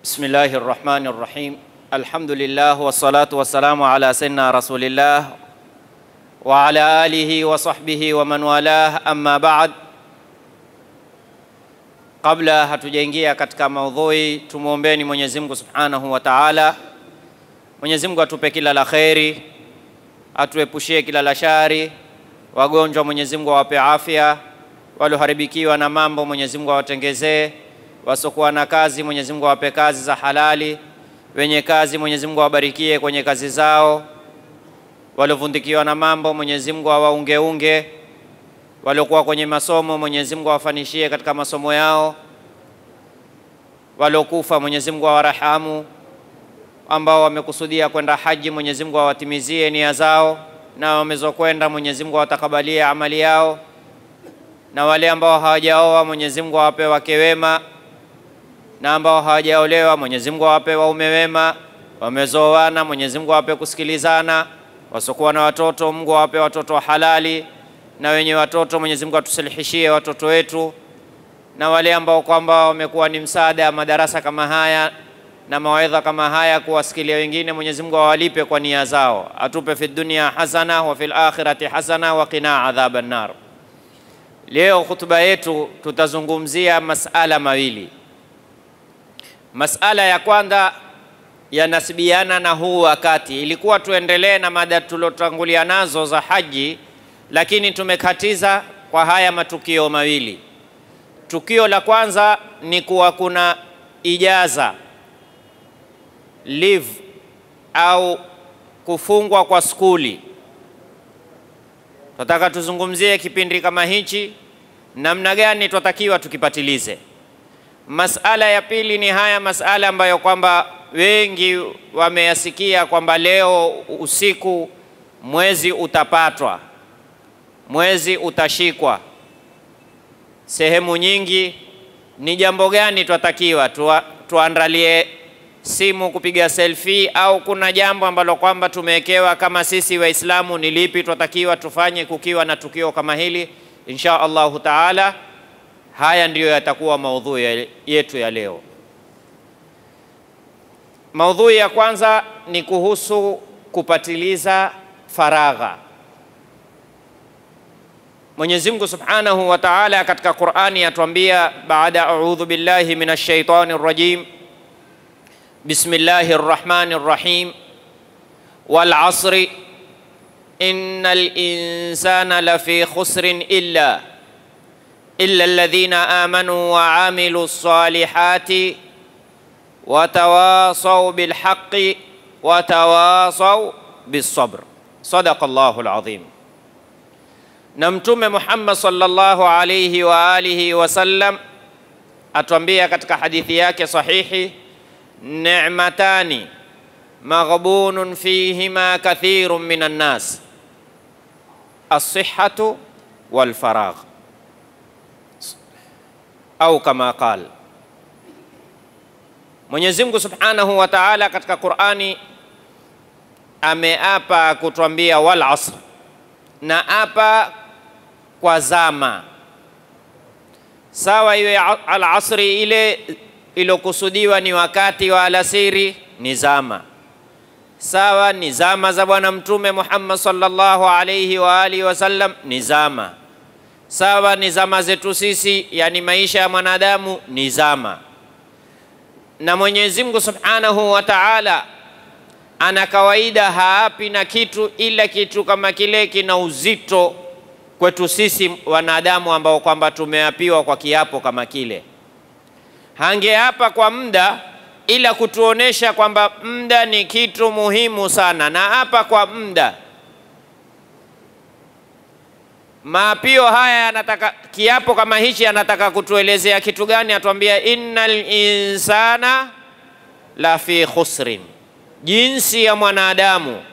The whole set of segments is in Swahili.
بسم الله الرحمن الرحيم الحمد لله والصلاة والسلام على سيدنا رسول الله وعلى آله وصحبه ومن والاه أما بعد Kabla hatujaingia katika maudhui, tumwombeni Mwenyezi Mungu Subhanahu wa Ta'ala. Mwenyezi Mungu atupe kila la kheri, atuepushie kila la shari. Wagonjwa Mwenyezi Mungu awape afya, walioharibikiwa na mambo Mwenyezi Mungu awatengezee, wasiokuwa na kazi Mwenyezi Mungu awape kazi za halali, wenye kazi Mwenyezi Mungu awabarikie kwenye kazi zao, waliovundikiwa na mambo Mwenyezi Mungu awaungeunge waliokuwa kwenye masomo Mwenyezi Mungu awafanishie katika masomo yao, waliokufa Mwenyezi Mungu awarahamu, ambao wamekusudia kwenda haji Mwenyezi Mungu awatimizie nia zao, na wamezokwenda Mwenyezi Mungu awatakabalie amali yao, na wale ambao hawajaoa Mwenyezi Mungu awape wake wema, na ambao hawajaolewa Mwenyezi Mungu awape waume wema, wamezoana Mwenyezi Mungu awape kusikilizana, wasiokuwa na watoto Mungu awape watoto wa halali na wenye watoto Mwenyezi Mungu atusilihishie watoto wetu, na wale ambao kwamba wamekuwa ni msaada madarasa kama haya na mawaidha kama haya kuwasikilia wengine, Mwenyezi Mungu awalipe kwa nia zao, atupe fi dunia hasana wa fil akhirati hasana wa qina adhaban nar. Leo hutuba yetu tutazungumzia masala mawili. Masala ya kwanza yanasibiana na huu wakati, ilikuwa tuendelee na mada tulotangulia nazo za haji lakini tumekatiza kwa haya matukio mawili. Tukio la kwanza ni kuwa kuna ijaza leave au kufungwa kwa skuli. Tunataka tuzungumzie kipindi kama hichi, namna gani twatakiwa tukipatilize. Masala ya pili ni haya masala ambayo kwamba wengi wameyasikia kwamba leo usiku mwezi utapatwa mwezi utashikwa sehemu nyingi. Ni jambo gani twatakiwa tuandalie simu kupiga selfie, au kuna jambo ambalo kwamba tumewekewa kama sisi Waislamu ni lipi twatakiwa tufanye kukiwa na tukio kama hili? Insha Allahu taala, haya ndiyo yatakuwa maudhui yetu ya leo. Maudhui ya kwanza ni kuhusu kupatiliza faragha. Mwenyezi Mungu Subhanahu wa Ta'ala katika Qur'ani atuambia baada a'udhu billahi minash shaitani rrajim Bismillahir Rahmanir Rahim wal 'asri innal insana lafi khusrin illa illa alladhina amanu wa 'amilus salihati wa tawasaw bil haqqi wa tawasaw bis sabr. Sadaqallahul 'azim. na Mtume Muhammad sallallahu alayhi wa alihi wasallam atuambia katika hadithi yake sahihi, ni'matani maghbunun fihima kathirun minan nas as-sihhatu wal faragh, au kama qal Mwenyezi Mungu Subhanahu wa Ta'ala katika Qur'ani ameapa kutuambia wal asr, na apa kwa zama sawa, iwe alasri ile ilokusudiwa ni wakati wa alasiri, ni zama sawa, ni zama za Bwana Mtume Muhammad sallallahu alayhi wa alihi wasallam, ni zama sawa, ni zama zetu sisi, yani maisha ya mwanadamu ni zama. Na Mwenyezi Mungu Subhanahu wa Ta'ala ana kawaida haapi na kitu ila kitu kama kile kina uzito kwetu sisi wanadamu ambao kwamba tumeapiwa kwa kiapo kama kile. Hangeapa kwa muda ila kutuonesha kwamba muda ni kitu muhimu sana, na hapa kwa muda. Maapio haya yanataka, kiapo kama hichi anataka kutuelezea kitu gani? Atuambia innal insana la fi khusrin, jinsi ya mwanadamu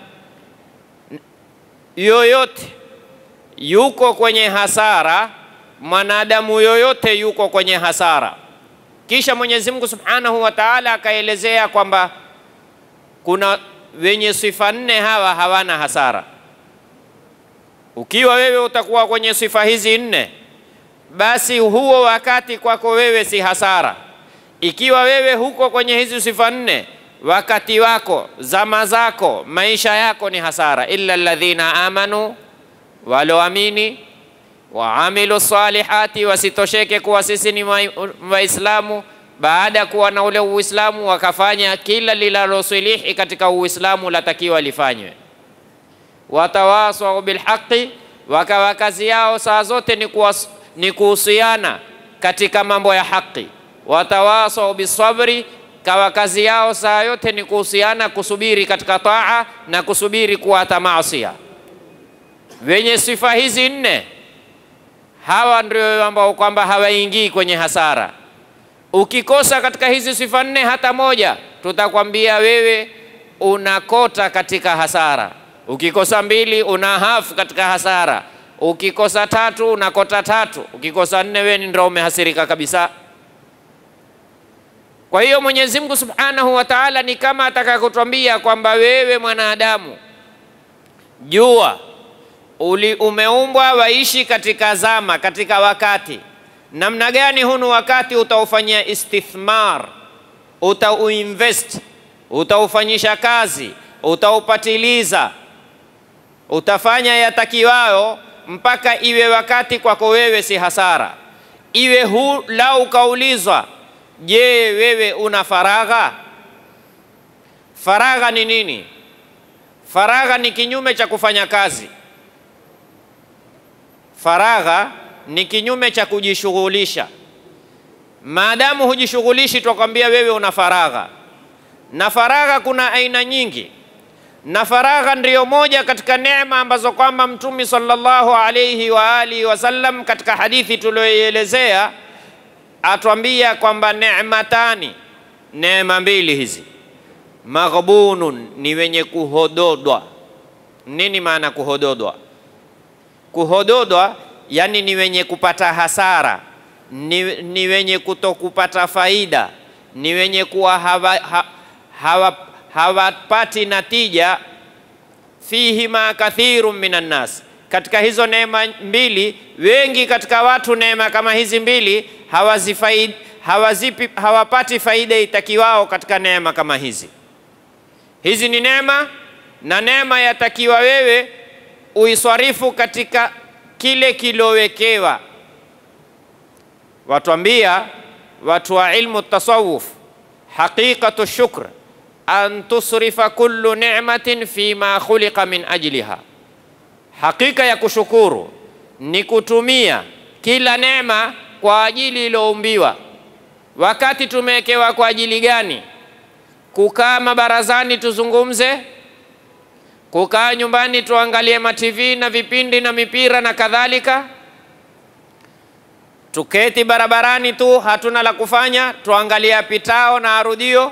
yoyote yuko kwenye hasara, mwanadamu yoyote yuko kwenye hasara. Kisha Mwenyezi Mungu Subhanahu wa Ta'ala akaelezea kwamba kuna wenye sifa nne, hawa hawana hasara. Ukiwa wewe utakuwa kwenye sifa hizi nne, basi huo wakati kwako wewe si hasara, Ikiwa wewe huko kwenye hizi sifa nne, wakati wako, zama zako, maisha yako ni hasara. illa alladhina amanu, waloamini waamilu salihati, wasitosheke kuwa sisi ni Waislamu baada ya kuwa na ule Uislamu wakafanya kila linalosilihi katika Uislamu latakiwa lifanywe. Watawasau bilhaqi, wakawa kazi yao saa zote ni, kuwas, ni kuhusiana katika mambo ya haki. Watawasau bisabri, kawa kazi yao saa yote ni kuhusiana kusubiri katika taa na kusubiri kuata maasia. Wenye sifa hizi nne, hawa ndio ambao kwamba hawaingii kwenye hasara. Ukikosa katika hizi sifa nne hata moja, tutakwambia wewe unakota katika hasara. Ukikosa mbili, una hafu katika hasara. Ukikosa tatu, unakota tatu. Ukikosa nne, wewe ndio umehasirika kabisa. Kwa hiyo Mwenyezi Mungu Subhanahu wa Ta'ala ni kama ataka kutwambia kwamba wewe mwanadamu, jua uli umeumbwa waishi katika zama, katika wakati namna gani hunu wakati utaufanyia istithmar, utauinvest, utaufanyisha kazi, utaupatiliza, utafanya yatakiwayo mpaka iwe wakati kwako wewe si hasara. Iwe hu lau ukaulizwa, je, wewe una faragha? Faragha ni nini? Faragha ni kinyume cha kufanya kazi. Faragha ni kinyume cha kujishughulisha. Maadamu hujishughulishi, twakwambia wewe una faragha. Na faragha kuna aina nyingi, na faragha ndiyo moja katika neema ambazo kwamba Mtume sallallahu alayhi wa alihi wasallam katika hadithi tuliyoielezea atwambia kwamba neematani, neema mbili hizi, maghbunun, ni wenye kuhododwa. Nini maana kuhododwa? Kuhododwa yani ni wenye kupata hasara, ni, ni wenye kutokupata faida, ni wenye kuwa hawapati hawa, hawa, hawa natija. Fihima kathirun minan nas, katika hizo neema mbili, wengi katika watu neema kama hizi mbili hawazifaid, hawazipi, hawapati faida itakiwao katika neema kama hizi. Hizi ni neema na neema yatakiwa wewe uiswarifu katika kile kilowekewa. Watwambia watu wa ilmu tasawuf, haqiqatu shukr an tusrifa kullu ni'matin fi ma khuliqa min ajliha, hakika ya kushukuru ni kutumia kila neema kwa ajili iliyoumbiwa. Wakati tumewekewa kwa ajili gani? Kukaa mabarazani tuzungumze kukaa nyumbani tuangalie matv na vipindi na mipira na kadhalika, tuketi barabarani tu hatuna la kufanya, tuangalia pitao na arudio.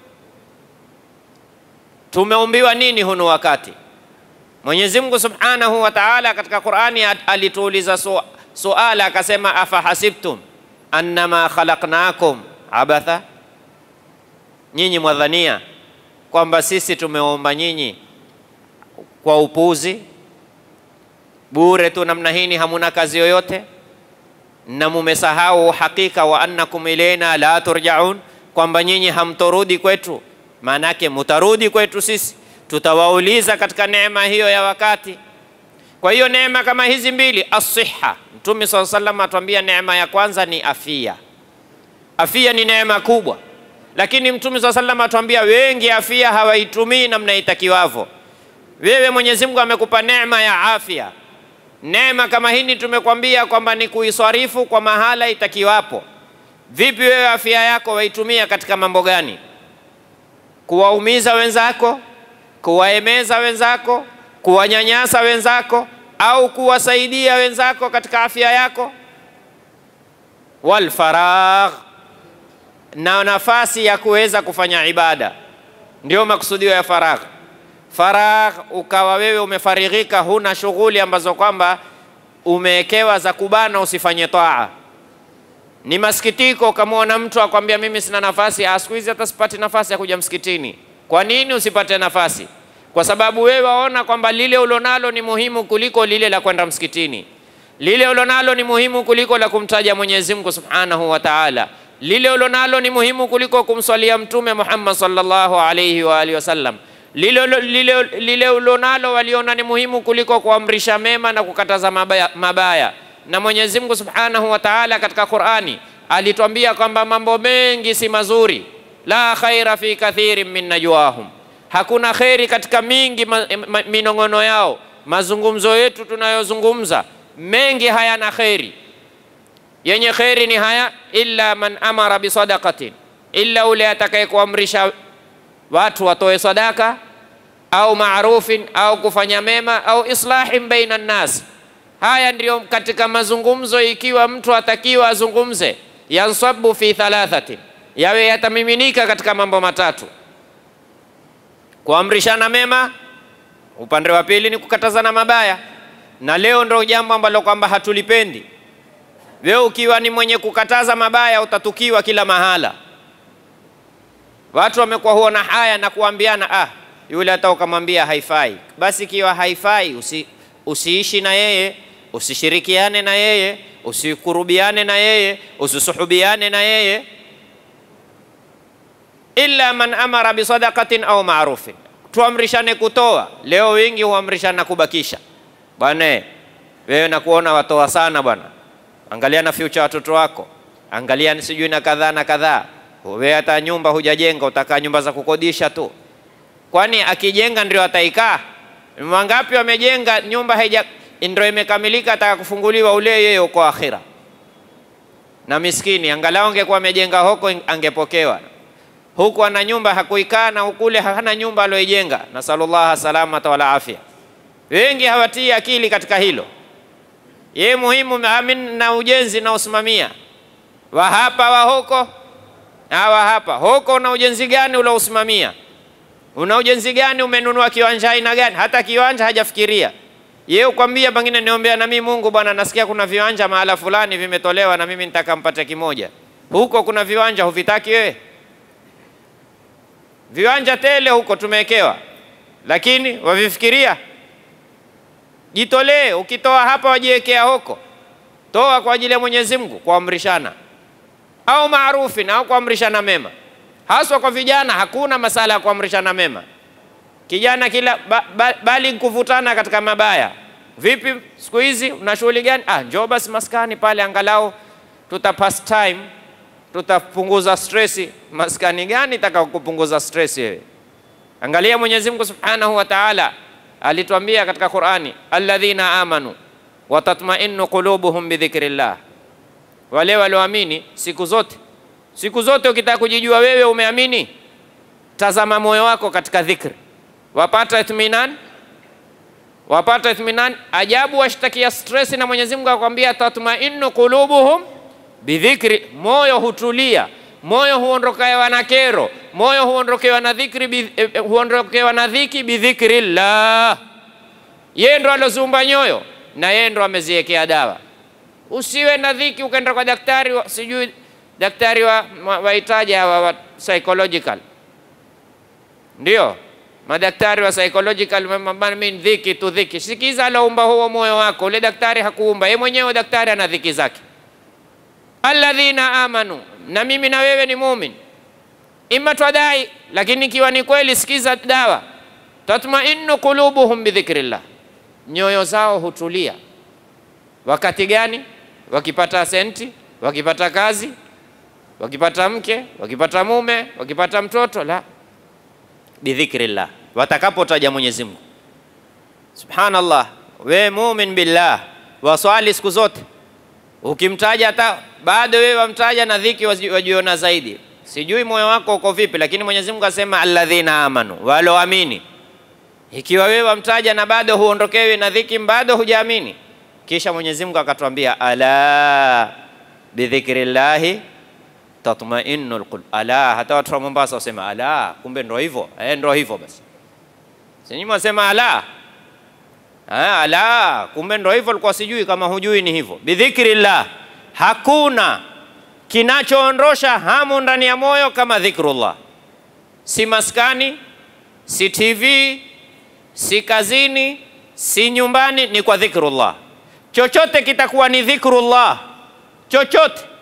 Tumeumbiwa nini hunu wakati? Mwenyezi Mungu Subhanahu wa Ta'ala katika Qur'ani alituuliza su suala akasema, afahasibtum annama khalaqnakum abatha, nyinyi mwadhania kwamba sisi tumeumba nyinyi kwa upuzi bure tu namna hini, hamuna kazi yoyote, na mumesahau hakika wa annakum ilaina la turjaun, kwamba nyinyi hamtorudi kwetu. Maana yake mutarudi kwetu sisi, tutawauliza katika neema hiyo ya wakati. Kwa hiyo neema kama hizi mbili, asiha, Mtume swalla sallam atuambia neema ya kwanza ni afia. Afia ni neema kubwa, lakini Mtume swalla sallam atuambia wengi afia hawaitumii namna itakiwavyo. Wewe Mwenyezi Mungu amekupa neema ya afya. Neema kama hii tumekwambia kwamba ni kuiswarifu kwa mahala itakiwapo. Vipi wewe afya yako waitumia katika mambo gani? Kuwaumiza wenzako, kuwaemeza wenzako, kuwanyanyasa wenzako, au kuwasaidia wenzako katika afya yako? Wal faragh, na nafasi ya kuweza kufanya ibada, ndio makusudio ya faragh faragh ukawa wewe umefarighika, huna shughuli ambazo kwamba umewekewa za kubana usifanye taa. Ni masikitiko ukamwona mtu akwambia mimi sina nafasi, siku hizi hata sipati nafasi ya kuja msikitini. Kwa nini usipate nafasi? Kwa sababu wewe waona kwamba lile ulonalo ni muhimu kuliko lile la kwenda msikitini. Lile ulonalo ni muhimu kuliko la kumtaja Mwenyezi Mungu Subhanahu wa Ta'ala. lile ulonalo ni muhimu kuliko kumswalia Mtume Muhammad sallallahu alayhi wa alihi wasallam. Lile, lile, lile ulonalo waliona ni muhimu kuliko kuamrisha mema na kukataza mabaya, mabaya. Na Mwenyezi Mungu Subhanahu wa Ta'ala katika Qur'ani alitwambia kwamba mambo mengi si mazuri, la khaira fi kathirin min najwahum, hakuna kheri katika mingi ma, ma, minong'ono yao. Mazungumzo yetu tunayozungumza mengi hayana kheri yenye kheri ni haya, illa man amara bisadaqatin, illa ule atakaye kuamrisha watu watoe sadaka au marufin au kufanya mema au islahin baina nnas. Haya ndiyo katika mazungumzo, ikiwa mtu atakiwa azungumze, yansabu fi thalathatin, yawe yatamiminika katika mambo matatu: kuamrishana mema, upande wa pili ni kukatazana mabaya. Na leo ndo jambo ambalo kwamba hatulipendi wewe ukiwa ni mwenye kukataza mabaya utatukiwa kila mahala. Watu wamekuwa huona haya na kuambiana, ah, yule hata ukamwambia haifai, basi ikiwa haifai usi, usiishi na yeye, usishirikiane na yeye, usikurubiane na yeye, usisuhubiane na yeye. Illa man amara bisadaqatin au marufin, tuamrishane kutoa. Leo wengi huamrishana kubakisha. Bwana wewe nakuona watoa sana bwana Angalia na future watoto wako, angalia ni sijui na kadhaa na kadhaa. Wewe hata nyumba hujajenga, utakaa nyumba za kukodisha tu. Kwani akijenga ndio ataikaa? Wangapi wamejenga nyumba haija ndio imekamilika, ataka kufunguliwa ule yeye uko akhira. Na miskini angalau angekuwa amejenga huko angepokewa. Huku ana nyumba hakuikaa, na ukule hana nyumba aliyoijenga. Nasallallahu salamata wala afya. Wengi hawatii akili katika hilo ye muhimu amin na ujenzi na usimamia wa hapa wa huko na wa hapa huko. Una ujenzi gani ulousimamia? Una ujenzi gani? Umenunua kiwanja aina gani? Hata kiwanja hajafikiria ye, ukwambia pengine niombea na mimi Mungu, bwana, nasikia kuna viwanja mahala fulani vimetolewa na mimi nitaka mpate kimoja. Huko kuna viwanja huvitaki wewe? Viwanja tele huko tumewekewa, lakini wavifikiria Jitolee, ukitoa hapa wajiwekea huko. Toa kwa ajili ya Mwenyezi Mungu, kuamrishana au maarufi au kuamrishana mema, haswa kwa vijana. Hakuna masala ya kuamrishana mema kijana kila ba, ba, bali kuvutana katika mabaya. Vipi siku hizi una shughuli gani? Ah, njoo basi maskani pale, angalau tuta pass time, tutapunguza stresi. Maskani gani taka kupunguza stresi wewe? Angalia Mwenyezi Mungu Subhanahu wa Ta'ala alituambia katika Qur'ani, alladhina amanu wa tatma'innu qulubuhum bidhikrillah, wale walioamini. Siku zote siku zote ukitaka kujijua wewe umeamini, tazama moyo wako katika dhikri, wapata ithminan, wapata ithminan. Ajabu, washtakia stress na Mwenyezi Mungu akwambia tatma'innu qulubuhum bidhikri, moyo hutulia moyo huondokewa na kero, moyo huondokewa na dhikri, huondokewa na dhiki bidhikrillah. Yeye ndo aloziumba nyoyo na yeye ndo ameziwekea dawa. Usiwe na dhiki ukaenda kwa daktari wa, sijui daktari wa wahitaji hawa wa psychological, ndio madaktari wa psychological, mimi dhiki tu dhiki. Sikiza, aloumba huo moyo wako, ule daktari hakuumba yeye mwenyewe. Daktari ana dhiki zake. Alladhina amanu na mimi na wewe ni mumin, ima twadai, lakini ikiwa ni kweli, sikiza dawa. Tatmainnu qulubuhum bidhikrillah, nyoyo zao hutulia. Wakati gani? Wakipata senti, wakipata kazi, wakipata mke, wakipata mume, wakipata mtoto, la bidhikrillah, watakapotaja Mwenyezi Mungu. Subhanallah, we mumin billah, waswali siku zote ukimtaja hata bado wewe wamtaja na dhiki wajiona zaidi. Sijui moyo wako uko vipi, lakini Mwenyezi Mungu asema alladhina amanu, waloamini. Ikiwa wewe wamtaja na bado huondokewi na dhiki, bado hujaamini. Kisha Mwenyezi Mungu akatwambia ala bidhikrillahi tatma'innul qulub. Ala, hata watu wa Mombasa wasema ala, kumbe ndo hivyo eh, ndo hivyo basi. Sisi wasema ala Ha, ala kumbe ndo hivyo, alikuwa sijui. Kama hujui ni hivyo, bidhikrillah. Hakuna kinachoondosha hamu ndani ya moyo kama dhikrullah. Si maskani, si TV, si kazini, si nyumbani, ni kwa dhikrullah. Chochote kitakuwa ni dhikrullah, chochote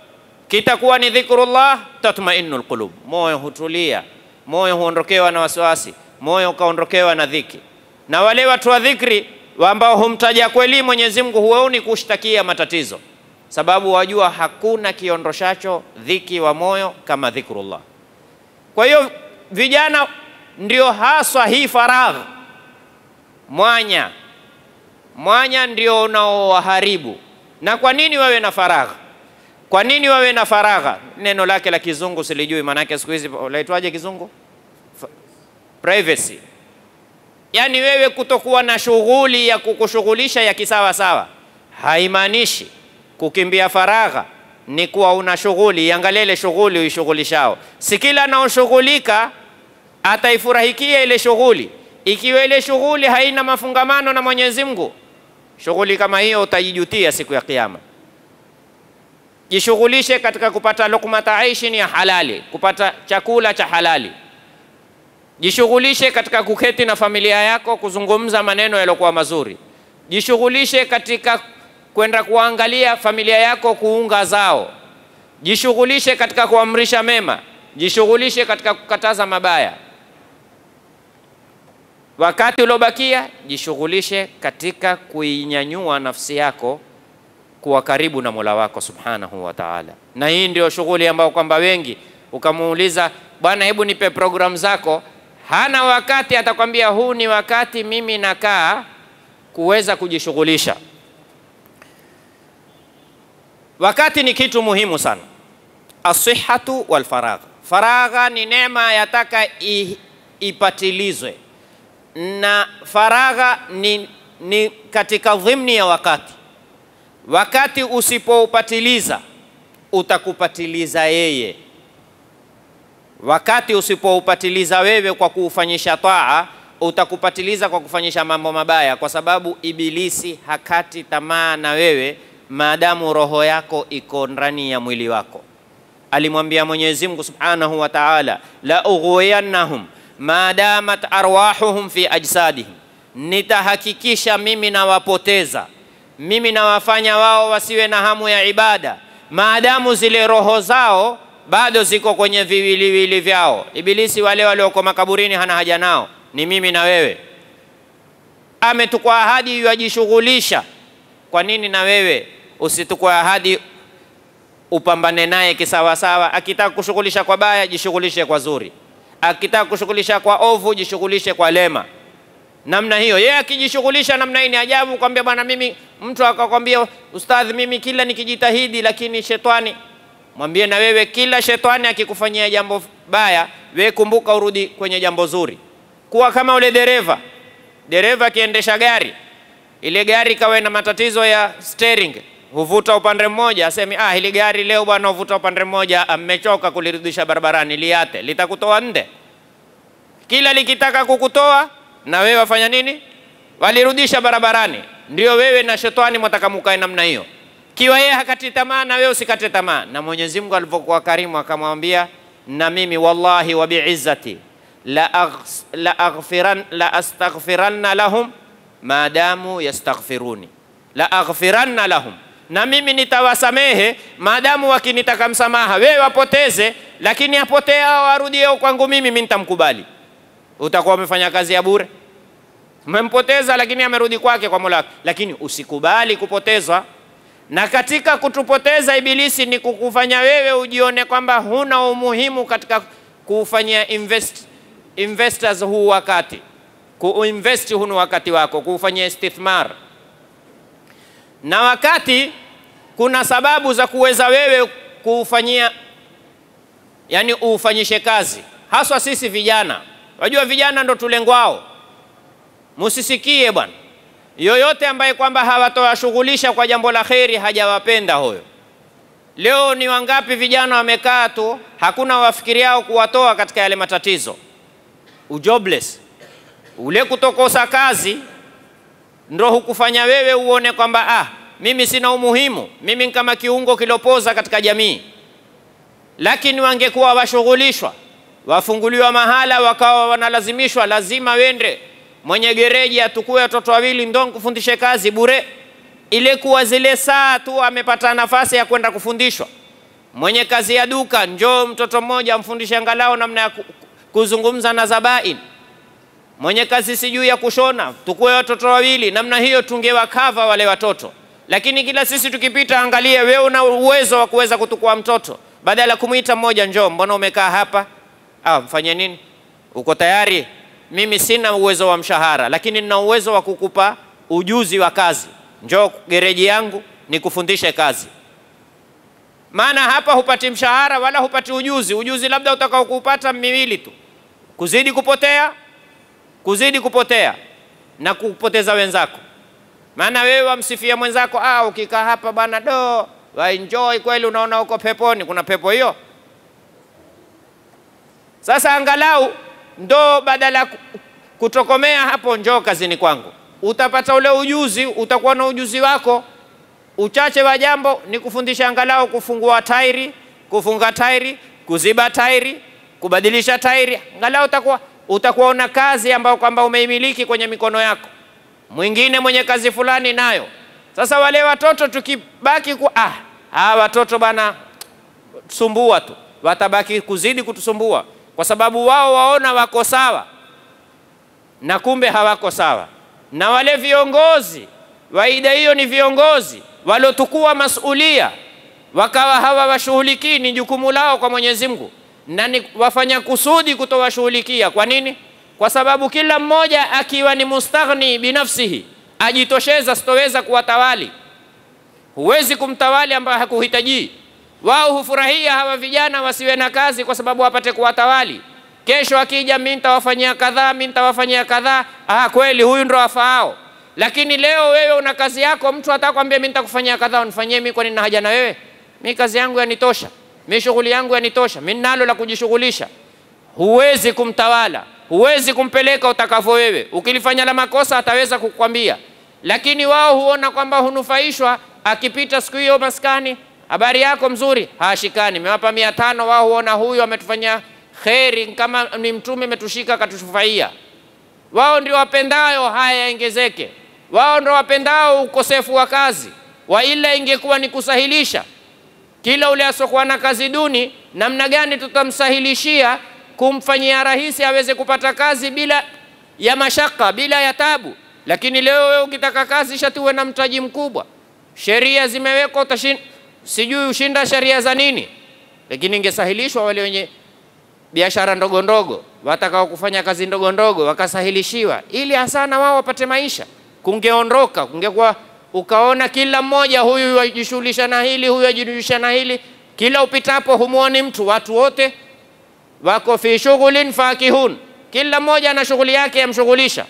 kitakuwa ni dhikrullah, tatmainu lqulub, moyo hutulia, moyo huondokewa na wasiwasi, moyo ukaondokewa na dhiki. Na wale watu wa dhikri ambao humtaja kweli Mwenyezi Mungu huwaoni kushtakia matatizo, sababu wajua hakuna kiondoshacho dhiki wa moyo kama dhikrullah. Kwa hiyo vijana ndio haswa hii faragh, mwanya mwanya ndio unaowaharibu. Na kwa nini wawe na faragha? Kwa nini wawe na faragha? Neno lake la kizungu silijui, maanake siku hizi laitwaje kizungu? F privacy. Yaani wewe kutokuwa na shughuli ya kukushughulisha ya kisawa sawa, haimaanishi kukimbia faragha ni kuwa una shughuli. Iangalie ile shughuli uishughulishao, si kila anaoshughulika ataifurahikia ile shughuli. Ikiwa ile shughuli haina mafungamano na Mwenyezi Mungu, shughuli kama hiyo utajijutia siku ya Kiyama. Jishughulishe katika kupata lukmata aishin ya halali, kupata chakula cha halali. Jishughulishe katika kuketi na familia yako, kuzungumza maneno yaliyokuwa mazuri. Jishughulishe katika kwenda kuangalia familia yako, kuunga zao. Jishughulishe katika kuamrisha mema, jishughulishe katika kukataza mabaya. Wakati uliobakia jishughulishe katika kuinyanyua nafsi yako kuwa karibu na Mola wako Subhanahu wa Ta'ala. Na hii ndio shughuli ambayo kwamba wengi ukamuuliza, bwana, hebu nipe programu zako, hana wakati, atakwambia huu ni wakati mimi nakaa kuweza kujishughulisha. Wakati ni kitu muhimu sana, asihatu wal faragha. Faragha ni neema, yataka ipatilizwe na faragha ni, ni katika dhimni ya wakati. Wakati usipoupatiliza utakupatiliza yeye. Wakati usipoupatiliza wewe kwa kuufanyisha taa, utakupatiliza kwa kufanyisha mambo mabaya, kwa sababu Ibilisi hakati tamaa na wewe maadamu roho yako iko ndani ya mwili wako. Alimwambia Mwenyezi Mungu Subhanahu wa Ta'ala, la ughwiyannahum madamat arwahuhum fi ajsadihim, nitahakikisha mimi nawapoteza, mimi nawafanya wao wasiwe na hamu ya ibada, maadamu zile roho zao bado ziko kwenye viwiliwili vyao. Ibilisi wale walioko makaburini hana haja nao, ni mimi na wewe. Ametukwa ahadi yajishughulisha. Kwa nini na wewe usitukwa ahadi upambane naye kisawasawa? Akitaka kushughulisha kwa baya, jishughulishe kwa zuri akitaka kushughulisha kwa ovu jishughulishe kwa lema. Namna hiyo yeye akijishughulisha namna hii ni ajabu, kwambia bwana, mimi mtu akakwambia ustadhi, mimi kila nikijitahidi, lakini shetani. Mwambie na wewe, kila shetani akikufanyia jambo baya, we kumbuka urudi kwenye jambo zuri. Kuwa kama ule dereva, dereva akiendesha gari, ile gari kawe na matatizo ya steering, huvuta upande mmoja, asemi ah, hili gari leo bwana huvuta upande mmoja, amechoka kulirudisha barabarani, liate, litakutoa nde. Kila likitaka kukutoa na wewe wafanya nini? Walirudisha barabarani. Ndio wewe na shetani mwataka mukae namna hiyo. Kiwa yeye hakati tamaa, na wewe usikate tamaa. Na Mwenyezi Mungu alivyokuwa karimu akamwambia, na mimi wallahi wa biizzati la, aghs, la, aghfiran, la astaghfiranna lahum maadamu yastaghfiruni la aghfiranna lahum na mimi nitawasamehe maadamu wakinitaka msamaha. Wewe wapoteze, lakini apotee hao warudie kwangu mimi, mimi nitamkubali. Utakuwa umefanya kazi ya bure, umempoteza, lakini amerudi kwake kwa Mola wake. Lakini usikubali kupotezwa, na katika kutupoteza Ibilisi ni kukufanya wewe ujione kwamba huna umuhimu katika kuufanyia invest, investors huu wakati kuinvest hunu wakati wako kuufanyia istithmar na wakati kuna sababu za kuweza wewe kuufanyia, yani uufanyishe kazi, haswa sisi vijana. Wajua vijana ndo tulengwao. Musisikie bwana yoyote ambaye kwamba hawatowashughulisha kwa jambo la kheri, hajawapenda huyo. Leo ni wangapi vijana wamekaa tu, hakuna wafikiriao kuwatoa katika yale matatizo, ujobless ule kutokosa kazi ndo hukufanya wewe uone kwamba ah, mimi sina umuhimu, mimi ni kama kiungo kilopoza katika jamii. Lakini wangekuwa washughulishwa, wafunguliwa mahala, wakawa wanalazimishwa, lazima wende mwenye gereji atukue watoto wawili ndo kufundishe kazi bure, ile kuwa zile saa tu amepata nafasi ya kwenda kufundishwa, Mwenye kazi ya duka, njoo mtoto mmoja amfundishe angalau namna ya ku- kuzungumza na zabain. Mwenye kazi sijui ya kushona, tukue watoto wawili, namna hiyo tungewakava wale watoto. Lakini kila sisi tukipita, angalie wewe una uwezo wa kuweza kutukua mtoto, badala ya kumwita mmoja, njoo, mbona umekaa hapa? Ah, mfanye nini? Uko tayari? Mimi sina uwezo wa mshahara, lakini nina uwezo wa kukupa ujuzi wa kazi. Njoo gereji yangu nikufundishe kazi. Maana hapa hupati mshahara wala hupati ujuzi. Ujuzi labda utakao kuupata miwili tu, kuzidi kupotea, kuzidi kupotea na kupoteza wenzako. Maana wewe wamsifia mwenzako, ah, ukikaa hapa bwana do waenjoy kweli, unaona uko peponi. Kuna pepo hiyo? Sasa angalau ndo badala ya ku- kutokomea hapo, njoo kazini kwangu, utapata ule ujuzi, utakuwa na ujuzi wako. Uchache wa jambo ni kufundisha angalau kufungua tairi, kufunga tairi, kuziba tairi, kubadilisha tairi, angalau utakuwa utakuwa una kazi ambayo kwamba umeimiliki kwenye mikono yako. Mwingine mwenye kazi fulani nayo. Sasa wale watoto tukibaki ku ah, hawa watoto bana sumbua tu, watabaki kuzidi kutusumbua kwa sababu wao waona wako sawa na kumbe hawako sawa. Na wale viongozi waida hiyo ni viongozi waliotukua masulia wakawa hawawashughulikii, ni jukumu lao kwa Mwenyezi Mungu, na ni wafanya kusudi kutowashughulikia. Kwa nini? Kwa sababu kila mmoja akiwa ni mustaghni binafsihi, ajitosheza, sitoweza kuwatawali. Huwezi kumtawali ambaye hakuhitajii. Wao hufurahia hawa vijana wasiwe na kazi kwa sababu wapate kuwatawali. Kesho akija, mimi nitawafanyia kadhaa, mimi nitawafanyia kadhaa. Ah, kweli huyu ndo afaao. Lakini leo wewe una kazi yako, mtu atakwambia mimi nitakufanyia kadhaa, unifanyie mimi, kwani nina haja na wewe? Mimi kazi yangu yanitosha, mimi shughuli yangu yanitosha, mimi ninalo la kujishughulisha. Huwezi kumtawala, huwezi kumpeleka utakavyo wewe. Ukilifanya la makosa ataweza kukwambia, lakini wao huona kwamba hunufaishwa. Akipita siku hiyo maskani, habari yako mzuri, hashikani, nimewapa mia tano. Wao huona huyu ametufanyia kheri, kama ni mtume ametushika akatufaia. Wao ndio wapendayo haya yaongezeke, wao ndio wapendao ukosefu wa kazi, wa ila ingekuwa ni kusahilisha kila ule asokuwa na kazi duni, namna gani tutamsahilishia kumfanyia rahisi aweze kupata kazi bila ya mashaka, bila ya tabu. Lakini leo wewe ukitaka kazi shati uwe na mtaji mkubwa, sheria zimewekwa, utashin sijui ushinda sheria za nini. Lakini ingesahilishwa wale wenye biashara ndogo ndogo, watakao kufanya kazi ndogo ndogo wakasahilishiwa, ili hasa na wao wapate maisha, kungeondoka, kungekuwa ukaona kila mmoja huyu ajishughulisha na hili, huyu ajishughulisha na hili, kila upitapo humuoni mtu, watu wote wako fi shughulin fakihun, kila mmoja ana shughuli yake yamshughulisha.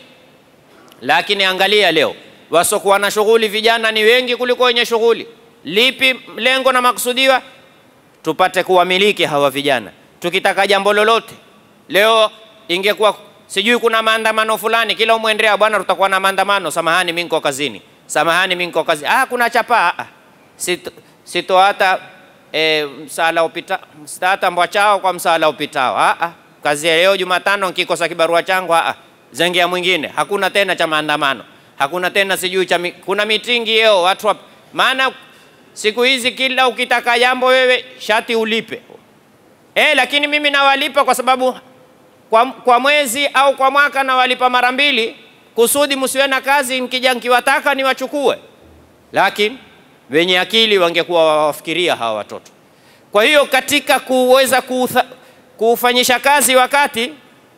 Lakini angalia leo, wasokuwa na shughuli vijana ni wengi kuliko wenye shughuli. Lipi lengo na makusudiwa? Tupate kuwamiliki hawa vijana. Tukitaka jambo lolote leo, ingekuwa sijui kuna maandamano fulani, kila umwendea bwana, tutakuwa na maandamano, samahani, mimi niko kazini, samahani, mimi niko kazini. Ah, kuna chapa ah, sito, sito hata e, msala upita sita hata mbwa chao kwa msala upitao. Ah, ah, kazi ya leo Jumatano nkikosa kibarua changu ah, ah, zengia mwingine. Hakuna tena cha maandamano, hakuna tena sijui cha mi, kuna mitingi yeo watu wa, maana siku hizi kila ukitaka jambo wewe shati ulipe eh, lakini mimi nawalipa kwa sababu kwa, kwa mwezi au kwa mwaka nawalipa mara mbili, kusudi msiwe na kazi, nkija nkiwataka niwachukue. Lakini wenye akili wangekuwa wawafikiria hawa watoto. Kwa hiyo katika kuweza kuutha, kuufanyisha kazi wakati,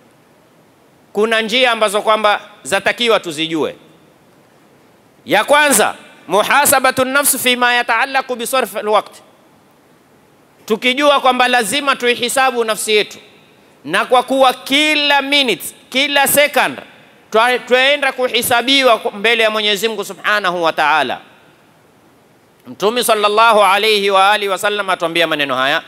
kuna njia ambazo kwamba zatakiwa tuzijue. Ya kwanza muhasabatu nafsi fima yataalaku bisarf alwaqt, tukijua kwamba lazima tuihisabu nafsi yetu, na kwa kuwa kila minute, kila second twaenda kuhisabiwa mbele ya Mwenyezi Mungu Subhanahu wa Ta'ala. Mtume sallallahu alayhi wa alihi wasallam atuambia maneno haya,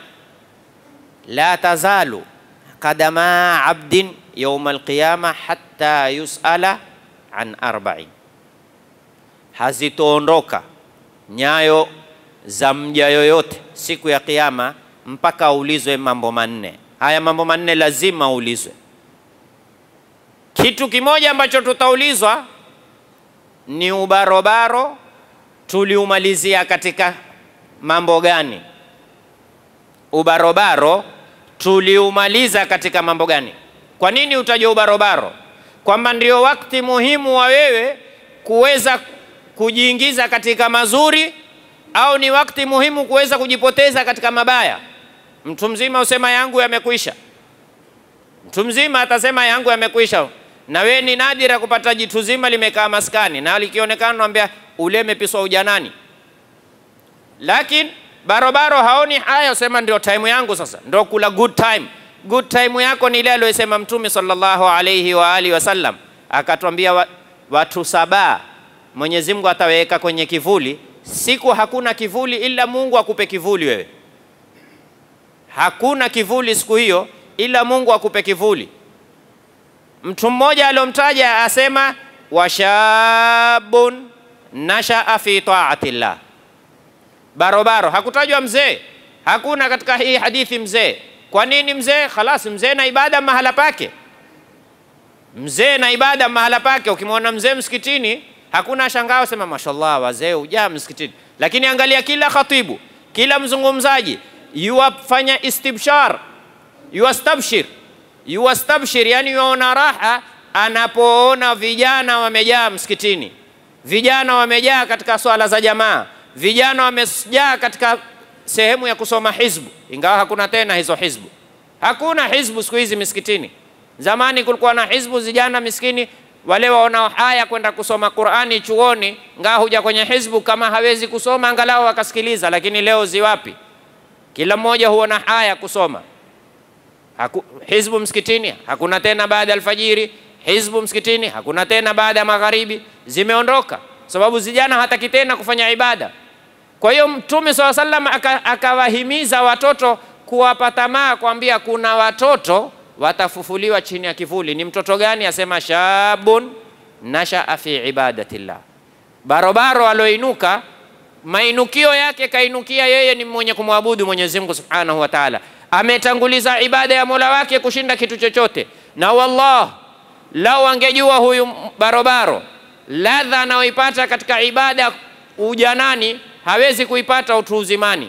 la tazalu qadama abdin yawma alqiyama hatta yusala an arba'in, hazitoondoka nyayo za mja yoyote siku ya Kiyama mpaka aulizwe mambo manne. Haya mambo manne lazima aulizwe. Kitu kimoja ambacho tutaulizwa ni ubarobaro tuliumalizia katika mambo gani? ubarobaro tuliumaliza katika mambo gani? Kwa nini utaja ubarobaro? Kwamba ndio wakati muhimu wa wewe kuweza kujiingiza katika mazuri, au ni wakati muhimu kuweza kujipoteza katika mabaya? Mtu mzima usema yangu yamekwisha, mtu mzima atasema yangu yamekwisha, na we ni nadira kupata jitu zima limekaa maskani na likionekana naambia ule mepiswa ujanani, lakini barobaro haoni haya, usema ndio time yangu sasa, ndio kula good time. Good time yako ni ile aliyosema Mtume sallallahu alayhi wa alihi wasallam, akatwambia wa, watu saba Mwenyezi Mungu ataweka kwenye kivuli siku, hakuna kivuli ila Mungu akupe kivuli wewe. Hakuna kivuli siku hiyo ila Mungu akupe kivuli. Mtu mmoja aliyomtaja asema washabun nashaa fi taatillah barobaro hakutajwa mzee, hakuna katika hii hadithi mzee. Kwa nini mzee? Khalas, mzee na ibada mahala pake, mzee na ibada mahala pake. Ukimwona mzee msikitini, hakuna shangao sema mashallah, wazee hujaa msikitini. Lakini angalia kila khatibu, kila mzungumzaji yuwafanya istibshar, yuwastabshir, yuwastabshir, yani yuona raha anapoona vijana wamejaa msikitini, vijana wamejaa katika swala za jamaa vijana wamejaa katika sehemu ya kusoma hizbu, ingawa hakuna tena hizo hizbu. Hakuna hizbu siku hizi misikitini. Zamani kulikuwa na hizbu, vijana miskini wale waonao haya kwenda kusoma Qurani chuoni, ngaa huja kwenye hizbu, kama hawezi kusoma angalau wakasikiliza. Lakini leo ziwapi? Kila mmoja huona haya kusoma. Haku, hizbu msikitini hakuna tena baada ya alfajiri, hizbu msikitini hakuna tena baada ya magharibi, zimeondoka sababu vijana hataki tena kufanya ibada. Kwa hiyo Mtume swalla sallam akawahimiza watoto kuwapa tamaa, kuambia kuna watoto watafufuliwa chini ya kivuli. Ni mtoto gani? Asema shabun nashaa fi ibadatillah, barobaro aloinuka, mainukio yake kainukia yeye ni mwenye kumwabudu Mwenyezi Mungu subhanahu wa taala, ametanguliza ibada ya mola wake kushinda kitu chochote. Na wallah, lau angejua huyu barobaro ladha anayoipata katika ibada ujanani hawezi kuipata utu uzimani.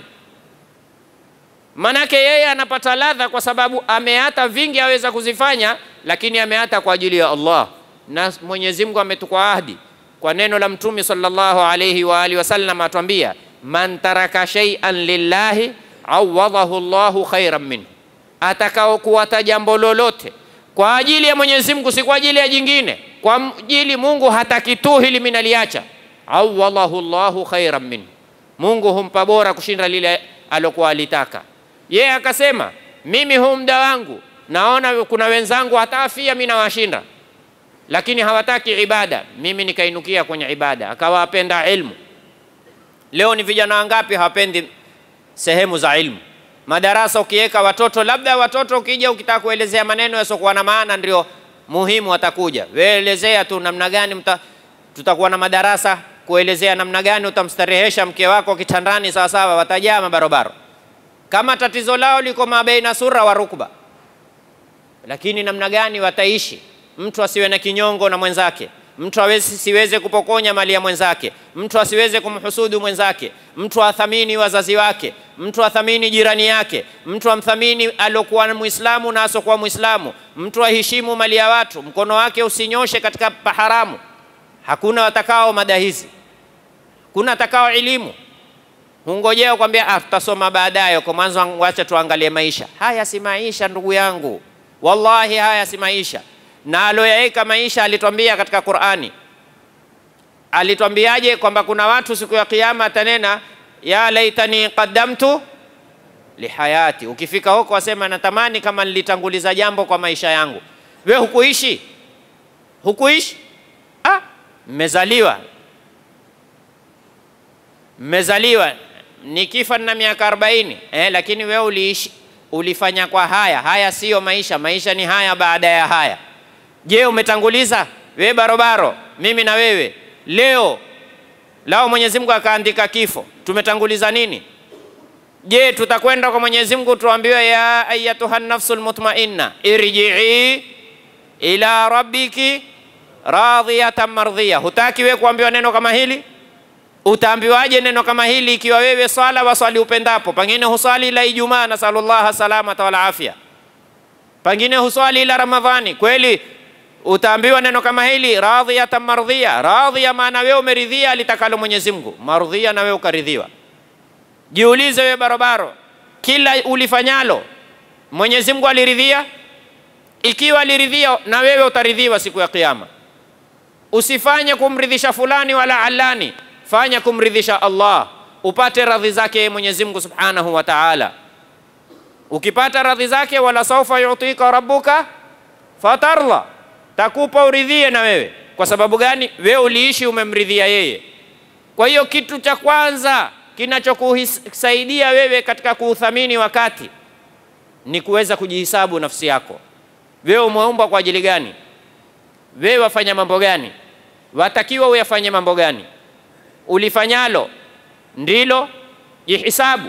Manake yeye anapata ladha kwa sababu ameata vingi aweza kuzifanya, lakini ameata kwa ajili ya Allah, na Mwenyezi Mungu ametukwa ahdi kwa neno la Mtume sallallahu alayhi wa alihi wasallam, atwambia man taraka shay'an lillahi awadahu Allahu khairan minhu, atakao kuwata jambo lolote kwa ajili ya Mwenyezi Mungu, si kwa ajili ya jingine kwa ajili Mungu hataki tu hili mimi naliacha, awallahu Allahu khairan min, Mungu humpa bora kushinda lile alokuwa alitaka yeye. Akasema mimi huu muda wangu naona kuna wenzangu hata afia mimi nawashinda, lakini hawataki ibada, mimi nikainukia kwenye ibada, akawapenda ilmu. Leo ni vijana wangapi hawapendi sehemu za ilmu? Madarasa ukiweka watoto, labda watoto ukija ukitaka kuelezea maneno yasiokuwa na maana ndio muhimu watakuja. Wewe elezea tu namna gani mta, tutakuwa na madarasa kuelezea namna gani utamstarehesha mke wako kitandani sawasawa, watajaa mabarobaro. Kama tatizo lao liko mabeina sura wa rukba, lakini namna gani wataishi, mtu asiwe na kinyongo na mwenzake, mtu awezi siweze kupokonya mali ya mwenzake, mtu asiweze kumhusudu mwenzake, mtu athamini wazazi wake, mtu athamini jirani yake, mtu amthamini aliokuwa Muislamu na asokuwa Muislamu, mtu aheshimu mali ya watu, mkono wake usinyoshe katika paharamu. Hakuna watakao mada hizi, kuna atakao elimu hungojea kwambia ah, tutasoma baadaye. Kwa mwanzo, wacha tuangalie maisha haya. Si maisha ndugu yangu, wallahi haya si maisha na aloyaweka maisha alitwambia katika Qur'ani, alitwambiaje? Kwamba kuna watu siku ya Kiyama atanena ya laitani qaddamtu lihayati. Ukifika huko wasema natamani kama nilitanguliza jambo kwa maisha yangu. We hukuishi, hukuishi, ah, mmezaliwa mmezaliwa nikifa na miaka arobaini eh, lakini we uliishi, ulifanya kwa haya haya. Siyo maisha, maisha ni haya baada ya haya. Je, umetanguliza we barobaro, mimi na wewe leo lao Mwenyezi Mungu akaandika kifo, tumetanguliza nini? Je, tutakwenda kwa Mwenyezi Mungu tuambiwe, ya ayatuha nafsul mutmainna irji'i ila rabbiki radhiyatan mardhiya. Hutaki we kuambiwa neno kama hili? Utaambiwaje neno kama hili ikiwa wewe swala waswali upendapo, pengine huswali ila Ijumaa, nasalullaha salamata wal afya, pengine huswali ila Ramadhani. Kweli utaambiwa neno kama hili, radhiyatan mardhiya. Radhiya maana wewe umeridhia alitakalo Mwenyezi Mungu, mardhiya na wewe ukaridhiwa. Jiulize wewe barobaro, kila ulifanyalo Mwenyezi Mungu aliridhia? Ikiwa aliridhia, na wewe utaridhiwa siku ya Kiyama. Usifanye kumridhisha fulani wala alani, fanya kumridhisha Allah, upate radhi zake Mwenyezi Mungu Subhanahu wa Ta'ala. Ukipata radhi zake, wala saufa yutika rabbuka fatarla, takupa uridhie na wewe. Kwa sababu gani? Wewe uliishi umemridhia yeye. Kwa hiyo kitu cha kwanza kinachokusaidia wewe katika kuuthamini wakati ni kuweza kujihisabu nafsi yako. Wewe umeumbwa kwa ajili gani? Wewe wafanya mambo gani? Watakiwa uyafanye mambo gani? Ulifanyalo ndilo jihisabu.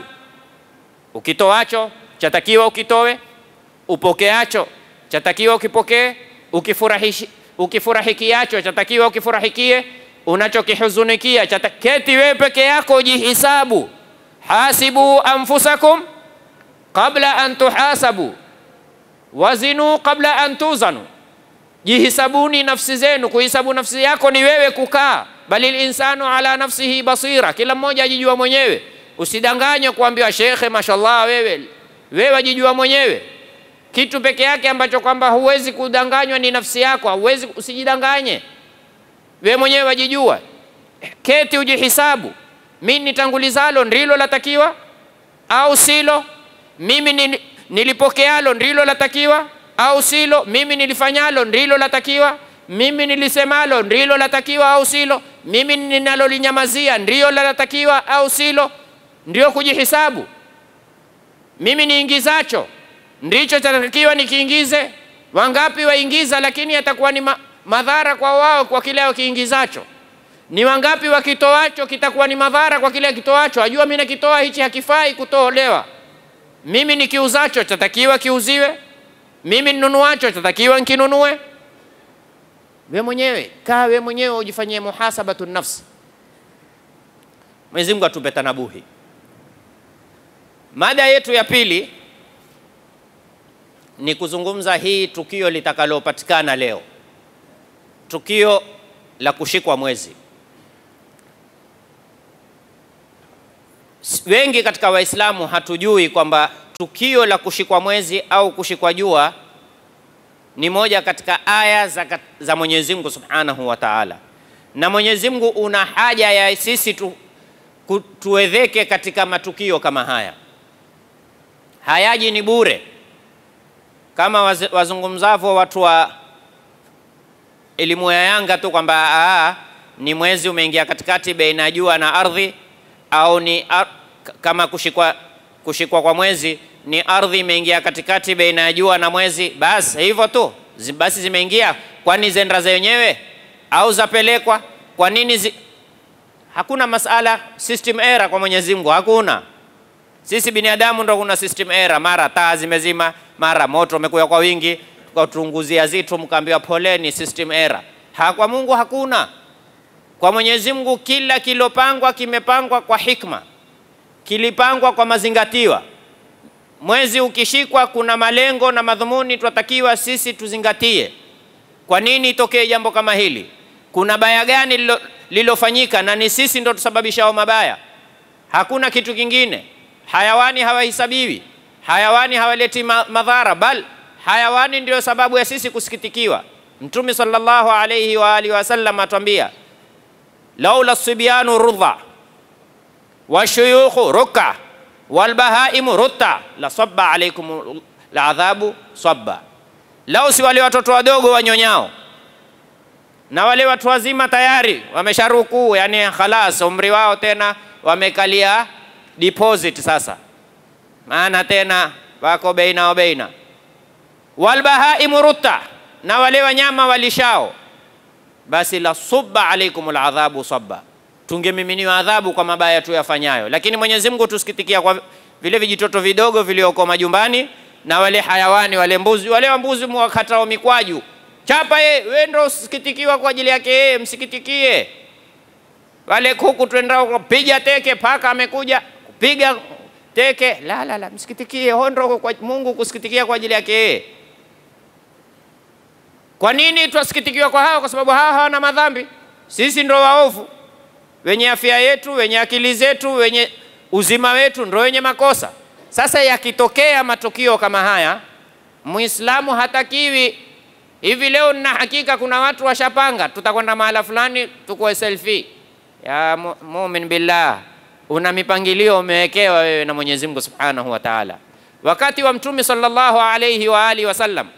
Ukitoacho chatakiwa ukitowe, upokeacho chatakiwa ukipokee, ukifurahishi ukifurahikiacho chatakiwa ukifurahikie, unachokihuzunikia chata... keti wewe peke yako ujihisabu. Hasibu anfusakum qabla an tuhasabu wazinu qabla an tuzanu, jihisabuni nafsi zenu. Kuhisabu nafsi yako ni wewe kukaa, bali linsanu ala nafsihi basira, kila mmoja ajijua mwenyewe. Usidanganywe kuambiwa shekhe, mashallah, wewe wewe ajijua mwenyewe. Kitu peke yake ambacho kwamba huwezi kudanganywa ni nafsi yako, huwezi, usijidanganye wewe mwenyewe, wajijua. Keti ujihisabu, mimi nitangulizalo ndilo latakiwa au silo? Mimi nilipokealo ndilo latakiwa au silo? Mimi nilifanyalo ndilo latakiwa? Mimi nilisemalo ndilo latakiwa au silo? Mimi ninalolinyamazia ndiyo latakiwa au silo? Ndio kujihisabu. Mimi niingizacho ndicho chatakiwa nikiingize. Wangapi waingiza, lakini yatakuwa ni ma madhara kwa wao kwa kile wakiingizacho. Ni wangapi wakitoacho kitakuwa ni madhara kwa kile kitoacho. Ajua mimi nakitoa hichi hakifai kutolewa. Mimi nikiuzacho chatakiwa kiuziwe, mimi ninunuacho chatakiwa nkinunue. We mwenyewe kaa, we mwenyewe ujifanyie muhasabatu nafsi. Mwenyezi Mungu atupe tanabuhi. Mada yetu ya pili ni kuzungumza hii tukio litakalopatikana leo, tukio la kushikwa mwezi. Wengi katika Waislamu hatujui kwamba tukio la kushikwa mwezi au kushikwa jua ni moja katika aya za, za Mwenyezi Mungu Subhanahu wa Ta'ala, na Mwenyezi Mungu una haja ya sisi tu, tuwedheke katika matukio kama haya. Hayaji ni bure, kama wazungumzavyo watu wa elimu ya Yanga tu kwamba ni mwezi umeingia katikati baina ya jua na ardhi au ni ar kama kushikwa, kushikwa kwa mwezi ni ardhi imeingia katikati baina ya jua na mwezi, basi hivyo tu, basi zimeingia. Kwani zenda zenyewe au zapelekwa? Kwa nini zi... hakuna masala system error kwa Mwenyezi Mungu, hakuna. Sisi binadamu ndo kuna system error, mara taa zimezima, mara moto umekuja kwa wingi, tukatunguzia zitu, mkaambiwa poleni, system error. Ha, kwa Mungu hakuna. Kwa Mwenyezi Mungu kila kilopangwa kimepangwa kwa hikma, kilipangwa kwa mazingatiwa. Mwezi ukishikwa, kuna malengo na madhumuni tunatakiwa sisi tuzingatie. Kwa nini itokee jambo kama hili? Kuna baya gani lilofanyika, na ni sisi ndo tusababishao mabaya, hakuna kitu kingine. Hayawani hawahesabiwi, hayawani hawaleti madhara, bal hayawani ndio sababu ya sisi kusikitikiwa. Mtume sallallahu alayhi wa alihi wasallam atwambia laula sibyanu rudha washuyukhu ruka walbahaimu rutta la sabba alaikum ladhabu sabba, lau si wale watoto wadogo wanyonyao na wale watu wazima tayari wamesharukuu, yani khalas umri wao tena wamekalia deposit sasa, maana tena wako beina wa beina. Walbahaimu rutta, na wale wanyama walishao basi la subba alaikum ladhabu sabba, tungemiminiwa adhabu kwa mabaya tu yafanyayo. Lakini Mwenyezi Mungu tusikitikia kwa vile vijitoto vidogo vilioko majumbani na wale hayawani wale mbuzi wale wambuzi mwakatao mikwaju chapa ye, we ndo usikitikiwa kwa ajili yake yeye, msikitikie. wale kuku twendao kupiga teke, paka amekuja kupiga teke. La, la, la, msikitikie hondo kwa Mungu kusikitikia kwa ajili yake yeye. Kwa nini twasikitikiwa kwa hao? Kwa sababu hao hawana madhambi, sisi ndo waovu, wenye afya yetu, wenye akili zetu, wenye uzima wetu ndo wenye makosa. Sasa yakitokea matukio kama haya, Muislamu hatakiwi hivi. Leo nina hakika kuna watu washapanga, tutakwenda mahala fulani tukue selfie. Ya mu- mumin billah, una mipangilio umewekewa wewe na Mwenyezi Mungu Subhanahu wa Ta'ala. Wakati wa Mtume sallallahu alayhi wa alihi wasallam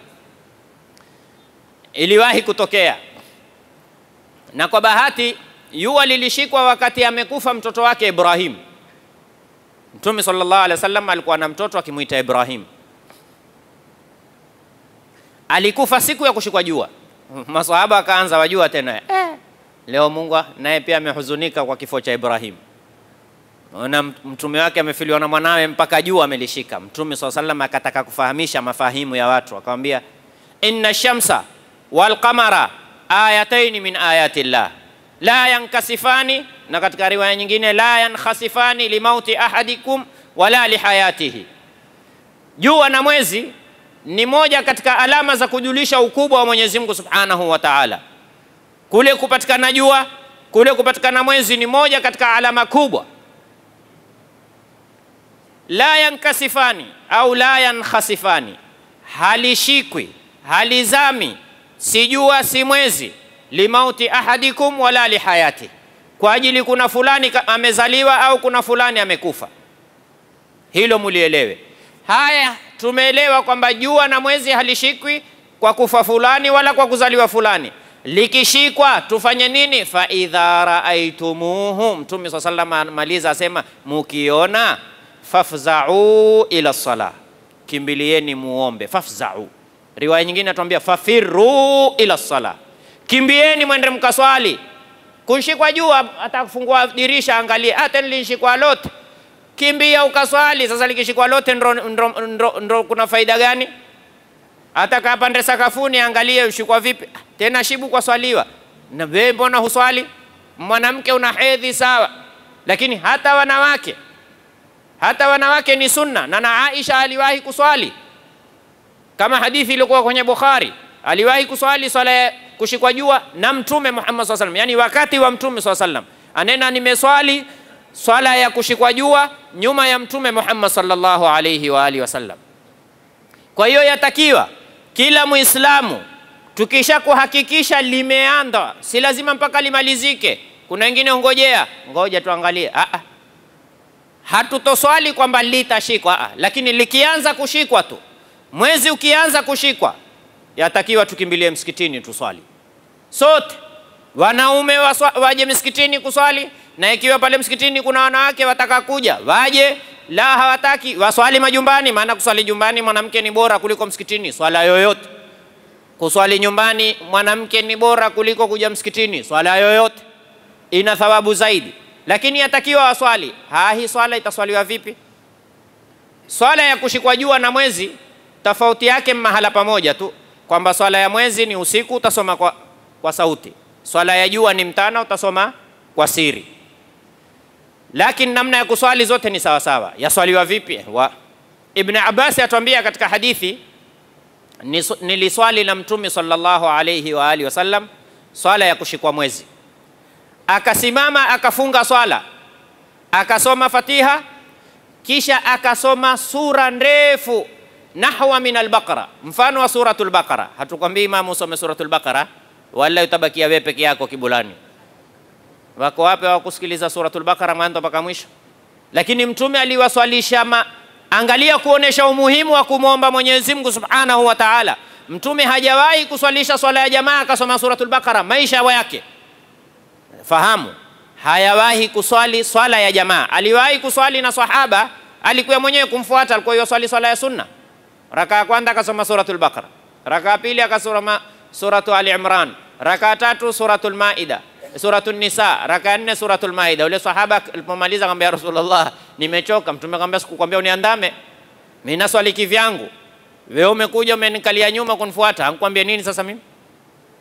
iliwahi kutokea, na kwa bahati jua lilishikwa wakati amekufa mtoto wake Ibrahim. Mtume sallallahu alaihi wasallam alikuwa na mtoto akimwita Ibrahim, alikufa siku ya kushikwa jua. Maswahaba wakaanza wajua tena eh, leo Mungu naye pia amehuzunika kwa kifo cha Ibrahim. Ona mtume wake amefiliwa na mwanawe mpaka jua amelishika. Mtume swalla sallam akataka kufahamisha mafahimu ya watu, akamwambia inna shamsa wal qamara ayataini min ayati llah la yankasifani, na katika riwaya nyingine la yankhasifani limauti ahadikum wala lihayatihi. Jua na mwezi ni moja katika alama za kujulisha ukubwa wa Mwenyezi Mungu Subhanahu wa Ta'ala. Kule kupatikana jua, kule kupatikana mwezi ni moja katika alama kubwa. La yankasifani au la yankhasifani, halishikwi halizami, si jua si mwezi, limauti ahadikum wala lihayati, kwa ajili kuna fulani ka- amezaliwa au kuna fulani amekufa. Hilo mulielewe. Haya, tumeelewa kwamba jua na mwezi halishikwi kwa kufa fulani wala kwa kuzaliwa fulani. Likishikwa tufanye nini? fa idha raaitumuhu, Mtume swalla sallam amaliza asema, mukiona fafzau ila sala, kimbilieni muombe. Fafzau, riwaya nyingine atuambia fafirru ila sala, kimbieni mwende mkaswali. Kunshikwa jua, hata kufungua dirisha angalie, hata nilinshikwa lote kimbia ukaswali. Sasa likishikwa lote ndo, ndo, ndo, ndo kuna faida gani? Hata kapande sakafuni, angalie ushikwa vipi tena, shibu kwa swaliwa na wewe, mbona huswali? Mwanamke una hedhi sawa, lakini hata wanawake hata wanawake ni sunna, na na Aisha aliwahi kuswali kama hadithi iliyokuwa kwenye Bukhari, aliwahi kuswali swala ya kushikwa jua na Mtume Muhammad SAW sallam, yani wakati wa Mtume SAW sallam, anena nimeswali swala ya kushikwa jua nyuma ya Mtume Muhammad sallallahu alayhi wa alihi wasallam. Kwa hiyo yatakiwa kila Muislamu tukisha kuhakikisha limeanza, si lazima mpaka limalizike. Kuna wengine ungojea, ngoja tuangalie. Ah, ah. Hatutoswali kwamba litashikwa, ah, lakini likianza kushikwa tu, mwezi ukianza kushikwa, yatakiwa tukimbilie msikitini tuswali sote wanaume waswa, waje msikitini kuswali, na ikiwa pale msikitini kuna wanawake wataka kuja waje, la hawataki waswali majumbani, maana kuswali nyumbani mwanamke ni bora kuliko msikitini swala yoyote. Kuswali nyumbani mwanamke ni bora kuliko kuja msikitini swala yoyote, ina thawabu zaidi, lakini yatakiwa waswali. Ha, hii swala itaswaliwa vipi? Swala ya kushikwa jua na mwezi tofauti yake mahala pamoja tu, kwamba swala ya mwezi ni usiku, utasoma kwa, kwa sauti swala ya jua ni mtana, utasoma kwa siri. Lakini namna ya kuswali zote ni sawa sawa. Yaswaliwa vipi? Wa Ibn Abbas atuambia katika hadithi, "Nisu- niliswali na Mtume sallallahu alayhi wa alihi wasallam swala ya kushikwa mwezi, akasimama akafunga swala, akasoma Fatiha, kisha akasoma sura ndefu nahwa min albaqara, mfano wa suratul Baqara. Hatukwambii imamu usome suratul Baqara wala utabakia wewe peke yako kibulani. Wako wapi wa kusikiliza suratul Baqara mwanzo mpaka mwisho? Lakini mtume aliwaswalisha ma, angalia kuonesha umuhimu wa kumwomba Mwenyezi Mungu Subhanahu wa Ta'ala. Mtume hajawahi kuswalisha swala ya jamaa akasoma suratul Baqara maisha yake. Fahamu, hayawahi kuswali swala ya jamaa. Aliwahi kuswali na sahaba, alikuwa mwenyewe kumfuata, alikuwa yoswali swala ya sunna. Raka ya kwanza akasoma suratul Baqara, raka ya pili akasoma suratu Ali Imran, raka ya tatu suratul Maida, suratul Nisa, raka ya nne suratul Maida. Ule sahaba alipomaliza akamwambia Rasulullah, nimechoka. Mtume akamwambia sikukwambia uniandame, mimi naswali kivyangu, wewe umekuja umenikalia nyuma kunifuata, ankwambia nini sasa mimi?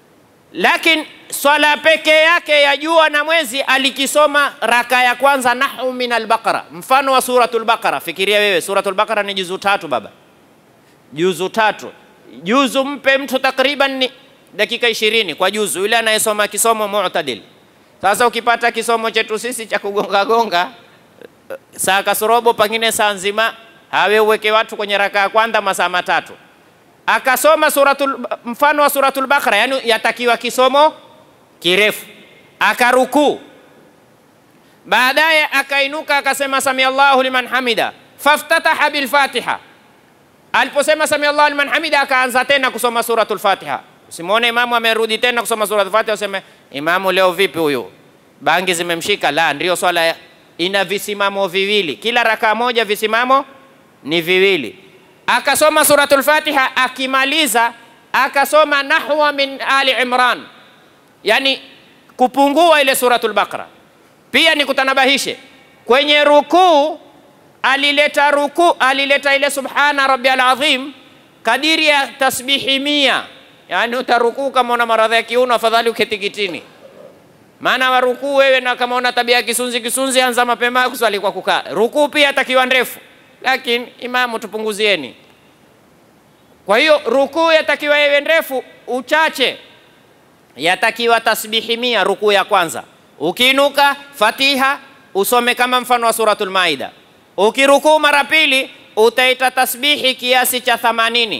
lakini swala peke yake ya jua na mwezi alikisoma raka ya kwanza nahu min albaqara, mfano wa suratul Baqara. Fikiria wewe, suratul Baqara ni juzu tatu baba, juzu tatu. Juzu mpe mtu takriban ni dakika ishirini kwa juzu, yule anayesoma kisomo mu'tadil. Sasa ukipata kisomo chetu sisi cha kugonga gonga saa kasorobo, pengine saa nzima, hawe uweke watu kwenye raka ya kwanza masaa matatu, akasoma suratul, mfano wa suratul Baqara, yani yatakiwa kisomo kirefu, akarukuu, baadaye akainuka akasema samia Allahu liman hamida, faftataha bilfatiha. Aliposema samia Allahu liman hamida, akaanza tena kusoma suratul Fatiha. Usimwone imamu amerudi tena kusoma suratul Fatiha useme imamu leo vipi huyu, bangi zimemshika? La, ndio swala ina visimamo viwili, kila rakaa moja visimamo ni viwili. Akasoma suratul Fatiha, akimaliza akasoma nahwa min ali Imran, yani kupungua ile suratul Baqara. Pia nikutanabahishe kwenye rukuu, alileta rukuu, alileta ile subhana rabbiyal azim kadiri ya tasbihi mia, yani utarukuu kama una maradhi ya kiuno, afadhali uketi kitini maana warukuu wewe, na kama una tabia ya kisunzi kisunzi, anza mapema kuswali kwa kukaa. Rukuu pia atakiwa ndefu, lakini imamu, tupunguzieni. Kwa hiyo rukuu yatakiwa iwe ndefu, uchache yatakiwa tasbihi mia. Rukuu ya kwanza, ukiinuka Fatiha usome kama mfano wa suratul Maida. Ukirukuu mara pili utaita tasbihi kiasi cha 80.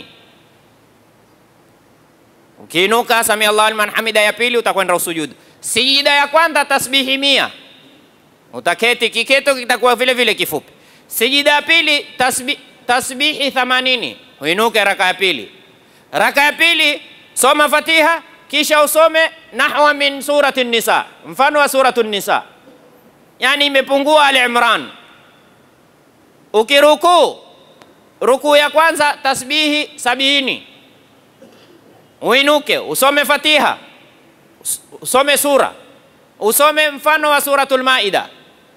Ukiinuka samia Allahu liman hamida ya pili utakwenda usujudu. Sijida ya kwanza tasbihi mia, utaketi kiketo kitakuwa vile vile kifupi. Sijida ya pili tasbi, tasbihi 80, uinuke raka ya pili. Raka ya pili soma Fatiha kisha usome nahwa min surati Nisa, mfano wa suratu Nisa, yani imepungua Ali Imran. Ukirukuu rukuu ya kwanza tasbihi sabini, uinuke usome Fatiha usome sura usome mfano wa suratul Maida,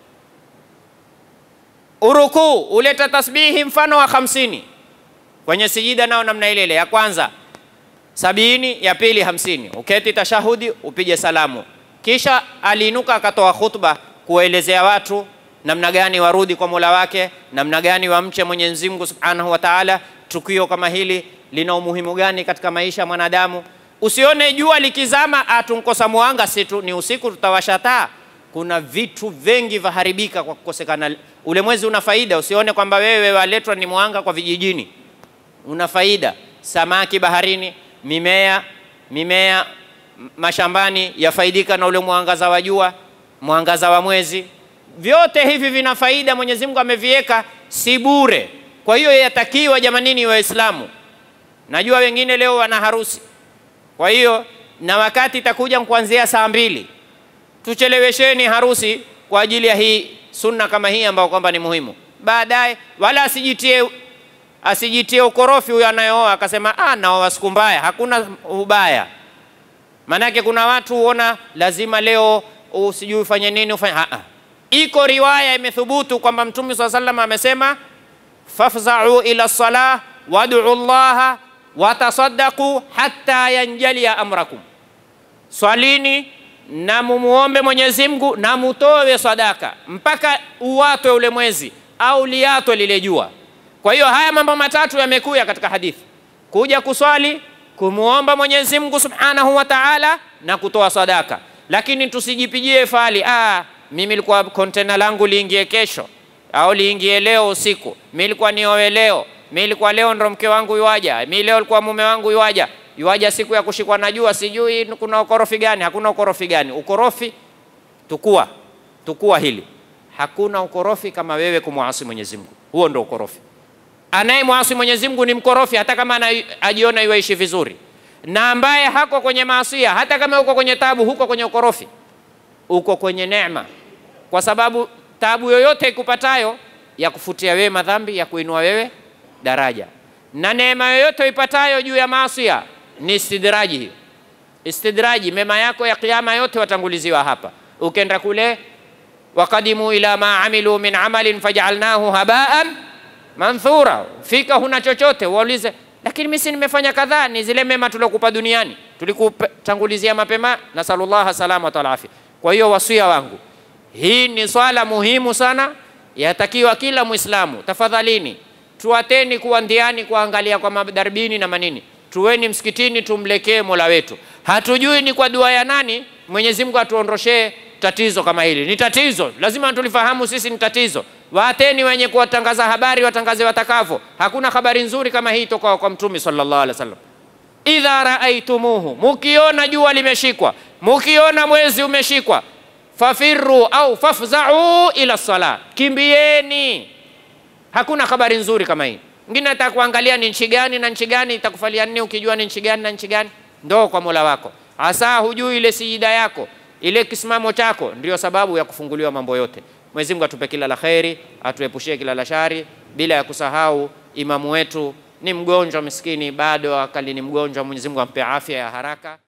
urukuu uleta tasbihi mfano wa hamsini. Kwenye sijida nao namna ile ile, ya kwanza sabini, ya pili hamsini. Uketi tashahudi upige salamu, kisha aliinuka akatoa khutba kuwaelezea watu namna gani warudi kwa Mola wake, namna gani wamche Mwenyezi Mungu Subhanahu wa Ta'ala. Tukio kama hili lina umuhimu gani katika maisha ya mwanadamu? Usione jua likizama atunkosa mwanga, si tu ni usiku tutawasha taa. Kuna vitu vingi vaharibika kwa kukosekana. Ule mwezi una faida, usione kwamba wewe waletwa ni mwanga kwa vijijini, una faida. Samaki baharini, mimea mimea mashambani yafaidika na ule mwangaza wa jua, mwangaza wa mwezi. Vyote hivi vina faida, Mwenyezi Mungu ameviweka, si bure. Kwa hiyo yatakiwa jamanini, Waislamu, najua wengine leo wana harusi kwa hiyo na wakati itakuja kuanzia saa mbili, tuchelewesheni harusi kwa ajili ya hii sunna kama hii ambayo kwamba ni muhimu. Baadaye wala asijitie asijitie ukorofi huyo anayeoa akasema, ah, naoa siku mbaya. Hakuna ubaya, maanake kuna watu huona lazima leo usijui ufanye nini ufanye. Ah, iko riwaya imethubutu kwamba Mtume swalla sallam amesema, fafzau ila salah wad'u llaha watasaddaqu hatta yanjalia amrakum, swalini na mumuombe Mwenyezi Mungu na mutowe sadaka mpaka uwatwe ule mwezi au liatwe lile jua. Kwa hiyo haya mambo matatu yamekuya katika hadithi: kuja kuswali, kumuomba Mwenyezi Mungu Subhanahu wa Ta'ala na kutoa sadaka. Lakini tusijipigie fali, ah, mimi nilikuwa kontena langu liingie kesho au liingie leo usiku, mimi nilikuwa niowe leo mi ilikuwa leo ndo mke wangu yuaja, mi leo ilikuwa mume wangu yuaja, yuaja siku ya kushikwa na jua, sijui kuna ukorofi gani? Hakuna ukorofi gani? Ukorofi tukua tukua hili, hakuna ukorofi kama wewe kumwasi Mwenyezi Mungu. Huo ndo ukorofi. Anayemwasi Mwenyezi Mungu ni mkorofi, hata kama anajiona yuaishi vizuri, na ambaye hako kwenye maasia, hata kama uko kwenye tabu, huko kwenye ukorofi, uko kwenye neema, kwa sababu tabu yoyote ikupatayo ya kufutia wewe madhambi, ya kuinua wewe daraja na neema yoyote ipatayo juu ya maasia ni istidraji. Hiyo istidraji, mema yako ya kiyama yote watanguliziwa hapa. Ukenda kule, waqadimu ila ma amilu min amalin fajalnahu habaan manthura, fika huna chochote, waulize lakini mimi si nimefanya kadhaa, ni zile mema tuliokupa duniani, tulikutangulizia mapema. Nasalullah salama wal afya. Kwa hiyo wasia wangu, hii ni swala muhimu sana, yatakiwa kila Muislamu, tafadhalini tuateni kuwa ndiani kuangalia kwa madarbini na manini, tuweni msikitini, tumlekee mola wetu. Hatujui ni kwa dua ya nani Mwenyezi Mungu atuondoshee tatizo kama hili. Ni tatizo, lazima tulifahamu sisi ni tatizo. Waateni wenye kuwatangaza habari watangaze watakavyo. Hakuna habari nzuri kama hii toka kwa Mtume sallallahu alaihi wasallam. Idha raaitumuhu, mukiona jua limeshikwa, mukiona mwezi umeshikwa, fafirru au fafzau ila sala, kimbieni. Hakuna habari nzuri kama hii. Mwingine atakuangalia ni nchi gani na nchi gani, itakufalia nini ukijua ni nchi gani na nchi gani? Ndo kwa Mola wako, hasa hujui ile sijida yako ile kisimamo chako ndio sababu ya kufunguliwa mambo yote. Mwenyezi Mungu atupe kila la kheri, atuepushie kila la shari, bila ya kusahau imamu wetu ni mgonjwa miskini, bado akali ni mgonjwa. Mwenyezi Mungu ampe afya ya haraka.